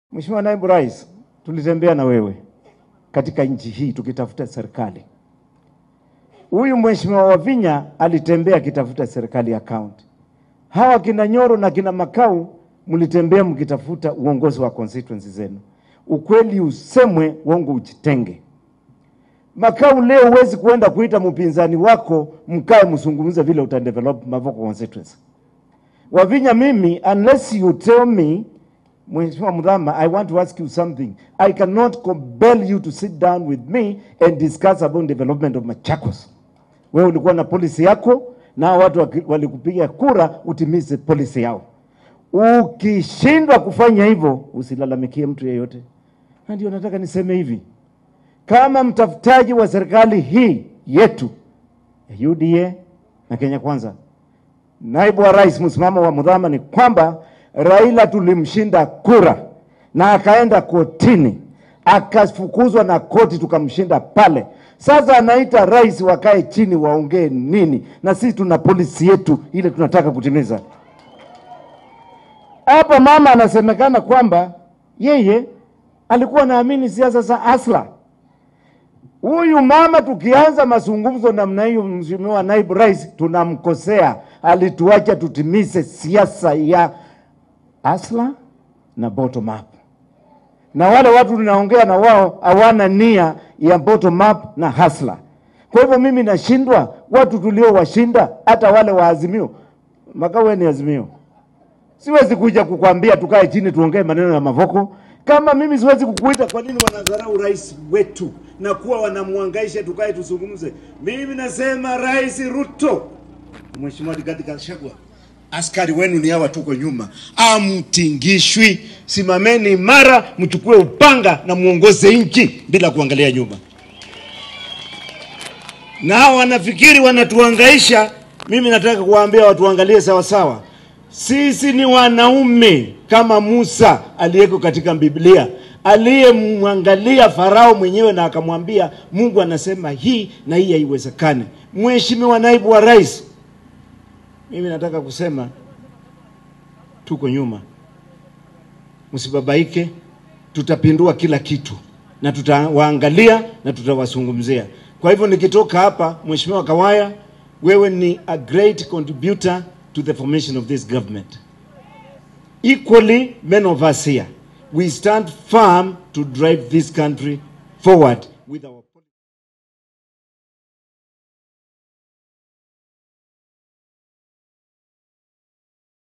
Mheshimiwa Naibu Rais, tulitembea na wewe katika nchi hii tukitafuta serikali. Huyu Mheshimiwa Wavinya alitembea akitafuta serikali ya kaunti. Hawa kina Nyoro na kina Makau mlitembea mkitafuta uongozi wa constituency zenu. Ukweli usemwe, uongo ujitenge. Makau, leo huwezi kuenda kuita mpinzani wako mkae mzungumze vile utadevelop Mavoko constituency. Wavinya, mimi unless you tell me Mheshimiwa Mudhama, I want to ask you something. I cannot compel you to sit down with me and discuss about development of Machakos. Wewe ulikuwa na policy yako na watu waki- walikupiga kura utimize policy yao. Ukishindwa kufanya hivyo, usilalamikie mtu yeyote. Na ndio nataka niseme hivi, kama mtafutaji wa serikali hii yetu ya UDA na Kenya Kwanza, naibu wa rais, msimamo wa Mudhama ni kwamba Raila tulimshinda kura na akaenda kotini akafukuzwa na koti tukamshinda pale. Sasa anaita rais wakae chini waongee nini, na sisi tuna polisi yetu ile tunataka kutimiza. Hapa mama anasemekana kwamba yeye alikuwa anaamini siasa za asla. Huyu mama tukianza mazungumzo namna hiyo, mheshimiwa naibu rais, tunamkosea. Alituacha tutimize siasa ya asla na bottom up, na wale watu tunaongea na wao hawana nia ya bottom up na hasla. Kwa hivyo mimi nashindwa watu tuliowashinda, hata wale wa Azimio. Makawe ni Azimio, siwezi kuja kukwambia tukae chini tuongee maneno ya Mavoko. Kama mimi siwezi kukuita, kwa nini wanadharau rais wetu na kuwa wanamwangaisha tukae tuzungumze? Mimi nasema Rais Ruto, Mheshimiwa Rigathi Gachagua, askari wenu ni hawa, tuko nyuma, amtingishwi. Simameni imara, mchukue upanga na muongoze nchi bila kuangalia nyuma. Na hao wanafikiri wanatuangaisha. Mimi nataka kuwaambia watuangalie sawa sawa. Sisi ni wanaume kama Musa aliyeko katika Biblia aliyemwangalia Farao mwenyewe na akamwambia Mungu anasema hii na hii haiwezekani. Mheshimiwa naibu wa rais, mimi nataka kusema tuko nyuma, msibabaike, tutapindua kila kitu na tutawaangalia na tutawazungumzia. Kwa hivyo nikitoka hapa, Mheshimiwa Kawaya, wewe ni a great contributor to the formation of this government. Equally, many of us here, we stand firm to drive this country forward with our